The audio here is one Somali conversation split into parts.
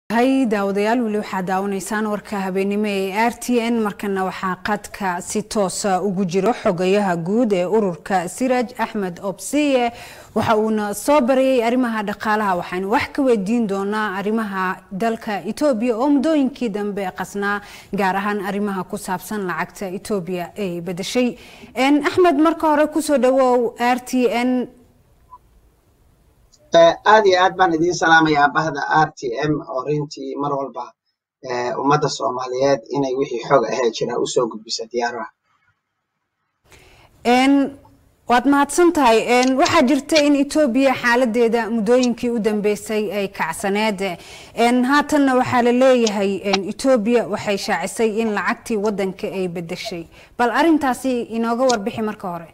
hay daawadayaal weli waxaad daawanaysaan warka habeenimo ee r t n markana waxaa qadka si toosa ugu jiro xogayaha guud ee ururka siraj axmed obsiye waxa uuna soo barayay arrimaha dhaqaalaha waxaanu wax ka weydiin doonaa arrimaha dalka etoobiya oo muddooyinkii dambe qasnaa gaar ahaan arrimaha ku saabsan lacagta etoobiya ay bedeshay axmed marka hore kusoo dhawow r t n aad iyo aad baan idiin salaamayaa bahda r t m oo rintii mar walba ummadda soomaaliyeed inay wixii xog ahee jira usoo gudbisa diyaaraha waad mahadsan tahay waxaa jirta in etoobiya xaaladeeda muddooyinkii u dambeysay ay kacsaneed haatanna waxaa la leeyahay etoobiya waxay shaacisay in lacagtii wadanka ay bedeshay bal arintaasi inooga warbixi marka hore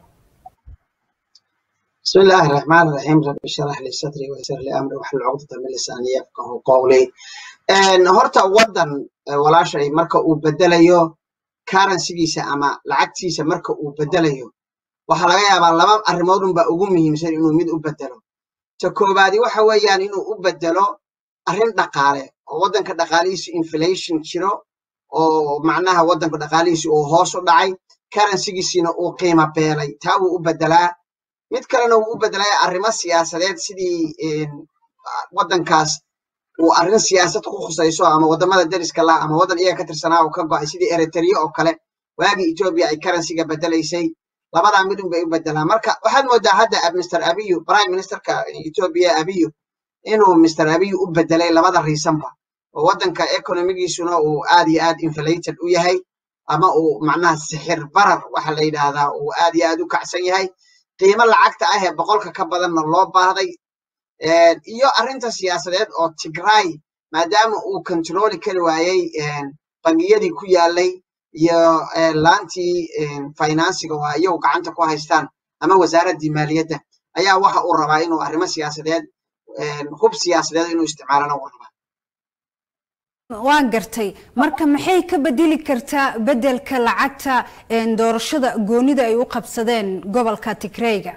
بسم الله الرحمن الرحيم رب اشرح لي صدري ويسر لي امري واحلل عقدة من لساني يفقه قولي horta wadan walaashay marka uu bedelayo currencygiisa ama lacagtiisa marka uu bedelayo waxaa laga yaabaa laba arrimood unbaa ugu muhiimsan inuu mid u bedelo ta koobaadi waxa weeyaan inuu u bedelo arrin dhaqaale oo waddanka dhaqaalihiisu inflation jiro oo macnaha waddanka dhaqaalihiisu uu hoos u dhacay currencygiisina uu qiimo beelay taa wuu u bedelaa mid kalena wuu u bedelaya arrimo siyaasadeed sidii waddankaas uu arrin siyaasad ku khusayso ama waddamada deriska lah ama waddan iyaga ka tirsanaa uu ka go'ay sidii eritrea oo kale waagii etoobiya ay currencyga bedelaysay labadaa mid un bay u bedelaan marka waxaad moodaa hadda mr abiyu prime ministerka etoobiya abiyu inuu mr abiyu u bedelay labada riisanba oo waddanka economigiisuna uu aad iyo aad inflated u yahay ama uu macnaha sixir barar waxa la yidhaahdaa uu aad iyo aad u kacsan yahay qiimo lacagta ah ee boqolka ka badanna loo baahday iyo arrinta siyaasadeed oo tigray maadaama uu kontroli kari waayey bangiyadii ku yaalay iyo laantii finansiga waa iyagu gacanta ku haystaan ama wasaaraddii maaliyadda ayaa waxa uu rabaa inuu arrimo siyaasadeed hub siyaasadeed inuu isticmaalana uu rabaa waan gartay marka maxay ka bedeli kartaa bedelka lacagta doorashada goonida ay u qabsadeen gobolka tigreyga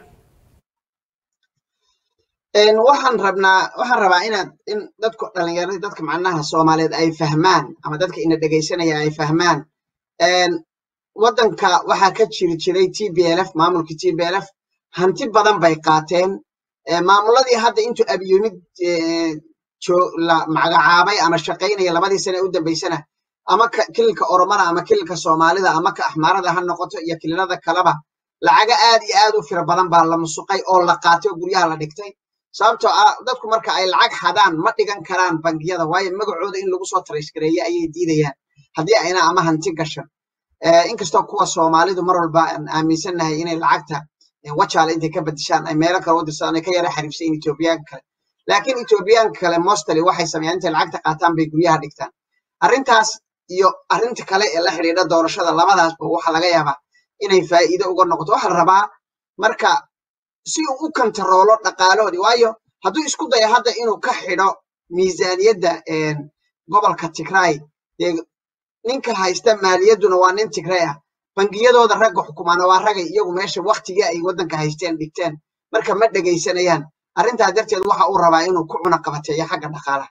waxaan rabnaa waxaan rabaa inaad in dadku dhalinyarada dadka macnaha soomaaliyeed ay fahmaan ama dadka ina dhegaysanaya ay fahmaan waddanka waxaa ka jiri jiray t b l f maamulkii t b l f hanti badan bay qaateen maamuladii hadda intuu abyumid la magacaabay ama shaqaynaya labadii sane u dambaysana ama kililka oromada ama kililka soomaalida ama ka axmaarada ha noqoto iyo kililada kaleba lacaga aad iyo aad u fira badan baa la musuqay oo la qaatay oo guryaha la dhigtay sababtoo ah dadku marka ay lacag xadaan ma dhigan karaan bangiyada waayo magacooda in lagu soo taraysgareeyo ayay diidayaan haddii ayna ama hanti gashan inkastoo kuwa soomaalidu mar walba aan aaminsannahay inay lacagta wajaale intay ka bedeshaan ay meelo kale u dirsadaan ay ka yara xariifsayin etoobiyaanka kale laakiin etoobiyaanka kale mostly waxay sameeyaan intay lacagta qaataan bay guryaha dhigtaan arrintaas iyo arrinta kale ee la xidhiidha doorashada labadaasba waxa laga yaabaa inay faa'iido uga noqoto waxa la rabaa marka si uu u kontaroolo dhaqaalahoodii waayo hadduu isku dayo hadda inuu ka xidho miisaaniyadda gobolka tigray dee ninka haysta maaliyadduna waa nin tigray ah bangiyadooda ragga xukumaana waa ragay iyagu meesha waktigii ay waddanka haysteen dhigteen marka ma dhegaysanayaan arrintaa darteed waxa uu rabaa inuu ku cuna qabateeyo xagga dhaqaalaha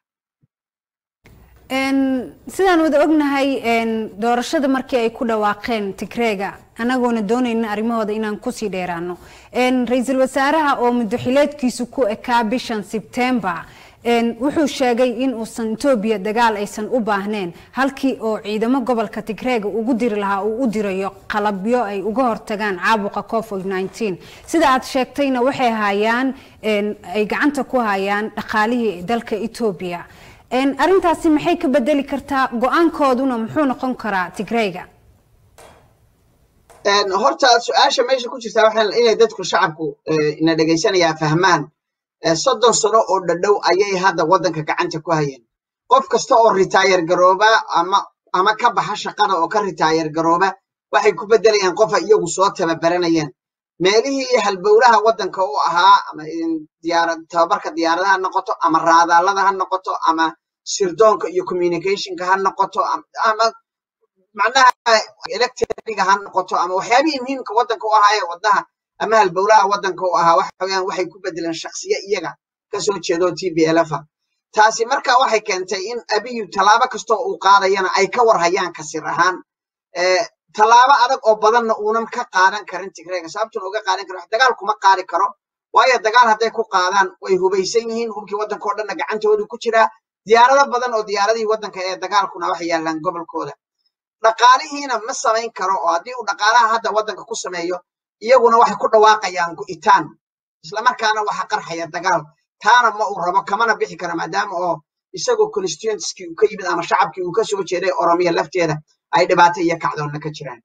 sidaan wada ognahay doorashada markii ay ku dhawaaqeen tigreega anagoona doonayna arrimahooda inaan kusii dheeraano ra-iisul wasaaraha oo muddoxileedkiisu ku ekaa bishan sebtembar wuxuu sheegay in uusan etoobiya dagaal aysan u baahneen halkii oo ciidamo gobolka tigreega ugu diri lahaa uu u dirayo qalabyo ay uga hortagaan caabuqa covid nteen sida aad sheegtayna waxay hayaan ay gacanta ku hayaan dhaqaalihii dalka etoobiya arrintaasi maxay ka bedeli kartaa go-aankooduna muxuu noqon karaa tigreyga horta su-aasha meesha ku jirtaa waxaa inay dadku shacabku ina dhegaysanayaa fahmaan soddon sano oo dhadhow ayay hadda waddanka gacanta ku hayeen qof kasta oo ritaayar garooba ama ama ka baxa shaqada oo ka ritaayar garooba waxay ku beddelayaan qofa iyagu soo tababaranayeen meelihii halbowlaha waddanka u ahaa ama diyaarad tababarka diyaaradaha ha noqoto ama raadaalada ha noqoto ama sirdoonka iyo communicationka ha noqoto ama macnaha electriga ha noqoto ama waxyaabihii muhiimka waddanka u ahaa ee wadnaha ama halbowlaha waddanka u ahaa waxa weeyaan waxay ku bedeleen shaksiye iyaga kasoo jeedo t b l f taasi marka waxay keentay in abiyu tallaabo kastoo uu qaadayana ay ka warhayaan kasir ahaan tallaabo adag oo badanna uunan ka qaadan karin tigreega sababtuna uga qaadan karin wax dagaal kuma qaadi karo waayo dagaal hadday ku qaadaan way hubaysan yihiin hubkii waddanka oo dhanna gacantoodu ku jiraa diyaarado badan oo diyaaradihii waddanka ee dagaalkuna waxay yaallaan gobolkooda dhaqaalihiina ma samayn karo oo haddii uu dhaqaalaha hadda waddanka ku sameeyo iyaguna waxay ku dhawaaqayaan gu'itaan islamarkaana waxa qarxaya dagaal taana ma uu rabo kamana bixi kara maadaama oo isagoo constituentkii uu ka yimid ama shacabkii uu ka soo jeeday oromiya lafteeda ay dhibaato iyo kacdoonna ka jiraan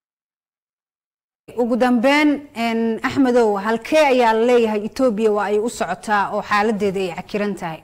ugu dambeyn axmedow halkee ayaa la leeyahay etoobiya waa ay u socotaa oo xaaladeeda ay cakiran tahay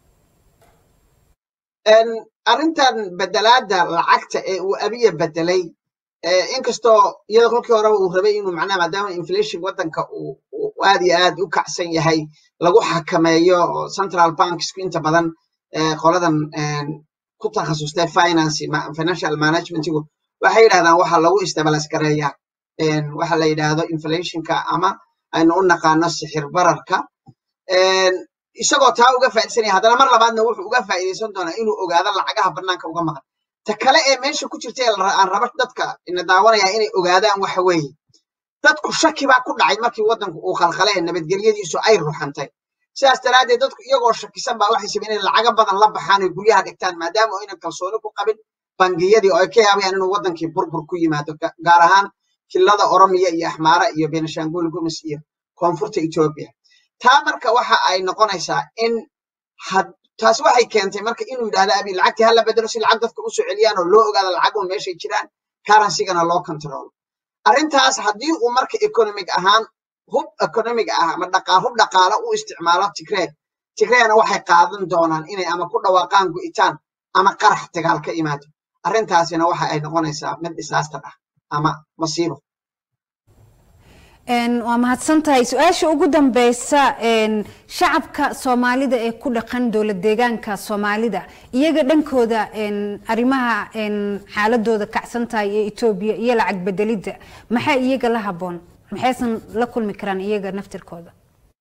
arrintan bedelaadda lacagta ee uu abiya bedelay inkastoo iyada kolkii horeba uu rabay inuu macnaha maadaama inflation waddanka uu aad iyo aad u kacsan yahay lagu xakameeyo central banksku inta badan qoladan ku takhasustay finance financial managementigu waxay yidhahdaan waxa lagu stabilize gareeyaa waxa la yidhaahdo inflationka ama aynu u naqaano sixir bararka isagoo taa uga faa'iidsanaya haddana mar labaadna wuxuu uga faa'iidaysan doonaa inuu ogaado lacagaha bannaanka uga maqan ta kale ee meesha ku jirta ee aan raba dadka ina daawanayaa inay ogaadaan waxa weeye dadku shaki baa ku dhacay markii waddanku uu khalkhalee nabadgelyadiisu ay ruxantay sidaas daraaddeed dadku iyagoo shakisan baa waxay sabeen inay lacago badan la baxaan oy guryaha dhigtaan maadaama aynan kalsooni ku qabin bangiyadii oo ay ka yaabayaan inuu waddankii burbur ku yimaado gaar ahaan kilada oromiya iyo axmaara iyo benishangul gumis iyo koonfurta etoobiya taa marka waxa ay noqonaysaa in taasi waxay keentay marka inuu yidhahdo abi lacagtii hala bedelo si lacag dadka usoo celiyaan oo loo ogaado lacagun meeshay jiraan karansigana loo controlo arrintaas haddii uu marka economic ahaan hub economic ah ama dhaqaa hub dhaqaale u isticmaalo tigreeg tigreegna waxay qaadan doonaan inay ama ku dhawaaqaan gu'itaan ama qarax dagaal ka imaado arrintaasina waxa ay noqonaysaa mid disaster ah ama masiibo waa mahadsan tahay su-aasha ugu dambeysa shacabka soomaalida ee ku dhaqan dowlad deegaanka soomaalida iyaga dhankooda arrimaha xaaladooda kacsan tahay ee etoobiya iyo lacag bedelidda maxaa iyaga la haboon maxaysan la kulmi karaan iyaga naftirkooda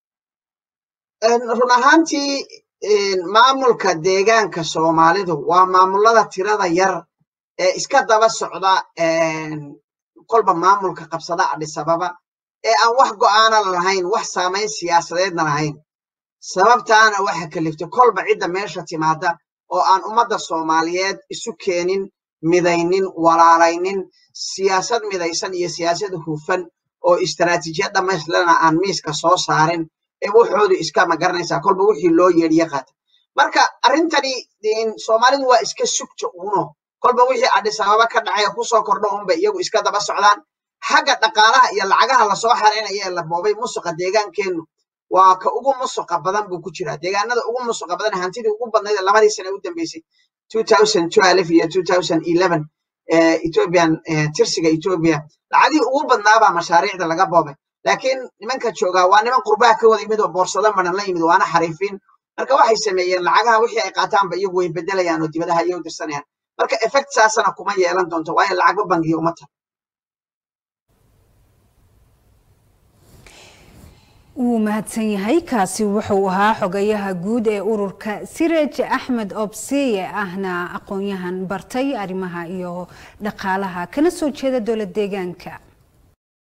run ahaantii maamulka deegaanka soomaalidu waa maamulada tirada yar ee iska daba socda kolba maamulka qabsada adhisababa ee aan wax go'aana lahayn wax saamayn siyaasadeedna lahayn sababtaana waxa kaliftay kolba cidda meesha timaada oo aan ummadda soomaaliyeed isu keenin midaynin walaalaynin siyaasad midaysan iyo siyaasad hufan oo istaraatiijiyad dhammaystirana aan miiska soo saarin ee wuxoodu iska magaranaysaa kolba wixii loo yeedhiye qaata marka arrintani soomaalidu waa iska sugta uno kolba wixii adhisababa ka dhacaya kusoo kordho unba iyagu iska daba socdaan xagga dhaqaalaha iyo lacagaha lasoo xaraynaya ee la boobay musuqa deegaankeennu waa ka ugu musuqa badan buu ku jiraa deegaanada ugu musuqa badan hantidii ugu badnayd labadii sane u dambeysay iyo ethiopian tirsiga ethiopia lacagihii ugu badnaabaa mashaariicda laga boobay laakiin nimanka joogaa waa niman qurbaha ka wada yimid oo boorsado maran la yimid waana xariifiin marka waxay sameeyeen lacagaha wixii ay qaataanba iyagu way bedelayaan oo dibadaha ayay u dirsanayaan marka effect saasana kuma yeelan doonto waayo lacagba bangiya uma tahay wuu mahadsan yahay kaasi wuxuu ahaa xogayaha guud ee ururka siraj axmed obsiye ahna aqoon-yahan bartay arrimaha iyo dhaqaalaha kana soo jeeda dowlad deegaanka